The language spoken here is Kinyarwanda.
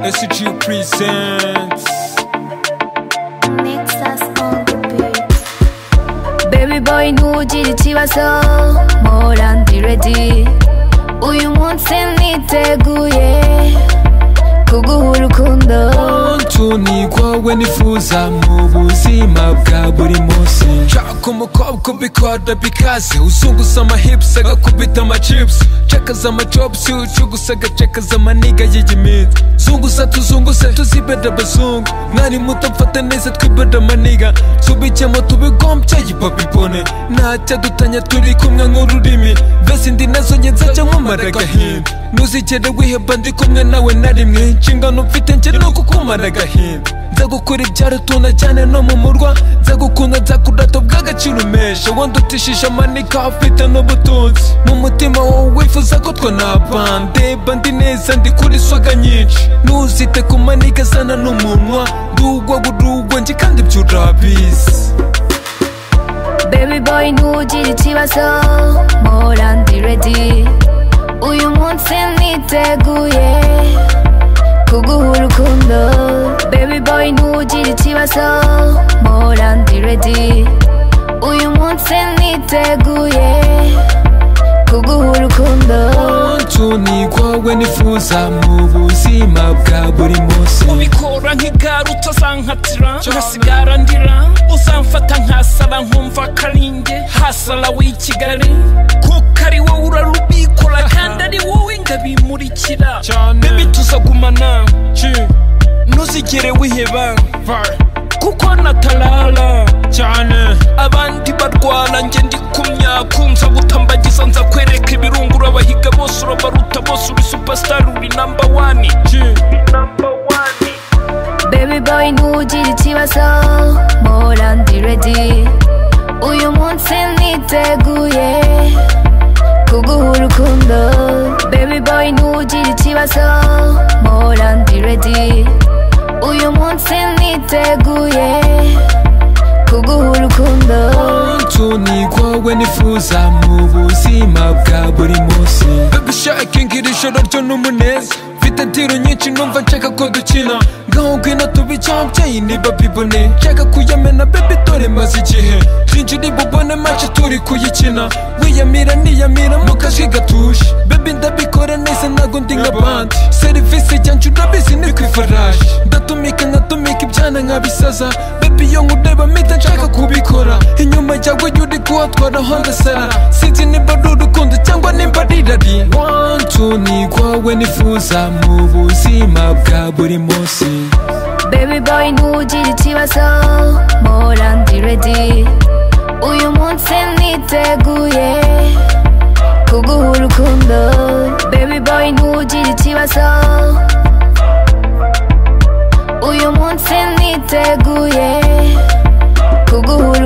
SG presents. 베이비 보이 누워지지 지워서 뭘 한디 레디 우유 못생 니 대구에 구구후루 쿤도 Kontu nigwawe nifuza mu buzima bwa buri munsi nshaka umukobwa ubikora bikaze uzunguza amahips agakubita amachips cakaza amajobs ucugusa agacakaza amaniga y'igiminsi zunguza tuzunguze tuzibeda bazungu mwari muto mfata neza twibeda amaniga tubijyemo tubigombye yibabibone ntacyo dutanya turi kumwe nk'ururimi mbese indi nazo njye nzajya nkumara agahinda ntuzigere wiheba ndi kumwe nawe na rimwe inshingano mfite njye ni ukukumara agahinda nzagukora ibyaro tuna cyane no mu murwa nzagukunda nzakudata bw'agaciro umesha wenda utishije amanika afite n'ubutunzi mu mutima wowe wifuza ko twanabana ndeba ndi neza ndi kuri swaga nyinshi ntuzite ku manika azana n'umunwa ndugwa gudugwa njye kandi ibyo urabizi 베이비 보이 누워지지 지워서 뭘 한디 레디 우유 못생 니 대구에 구구후루 쿤도 베이비 보이 누워지지 지워서 뭘 한디 레디 우유 못생 니 대구에 구구후루 쿤도 kontu nigwawe nifuza mu buzima bwa buri munsi ubikora nk'igare utazankatira ngasigara ndira uzamfata nkasaba nkumva karinge hasara w'i kigali kuko ari wowe urarubikora kandi ari wowe ngabimurikira Cyane. bebi tuzagumana ntuzigere wiheba kuko natarara cyane abandi barwana njye ndi kumya kunza gutambagiza nza kwereka ibirungu urabahiga bose urabaruta bose uri superstar uri number one 베이비 보이 누워지지 지워서 뭘 한디 레디 우유 못생 니 대구에 구구후루 쿤도 베이비 보이 누워지지 지워서 뭘 한디 레디 우유 못생 니 대구에 구구후루 쿤도 kontu nigwawe nifuza mu buzima bwa buri munsi babishakinga iri joro ryo n'umuneza mfite tiro nyinshi numva nshaka ko dukina ngaho ngwino tubicyabyeyi niba bibone nshaka kuyamena bebi dore maze igihe twinjire bubone mace turi kuyikina wiyamira niyamira mu kajwi gatuje bebi ndabikora neza ntago ndi nka bandi serivisi jyanje urabizi ni ku ifarashi ndatumika nkatumika ibyana nkabisaza bebi iyo nkureba mpita nshaka kubikora inyuma yawe jya uri kuhatwara honda sara sinzi niba ari urukundo cyangwa nimba ari irari wantu nigwawe nifuza mu buzima bwa buri munsi 베이비 보이 누워지지 지워서 뭘 한디 레디 우유 못생 니 대구에 구구후루 쿤도 베이비 보이 누워지지 지워서 우유 못생 니 대구에 구구후루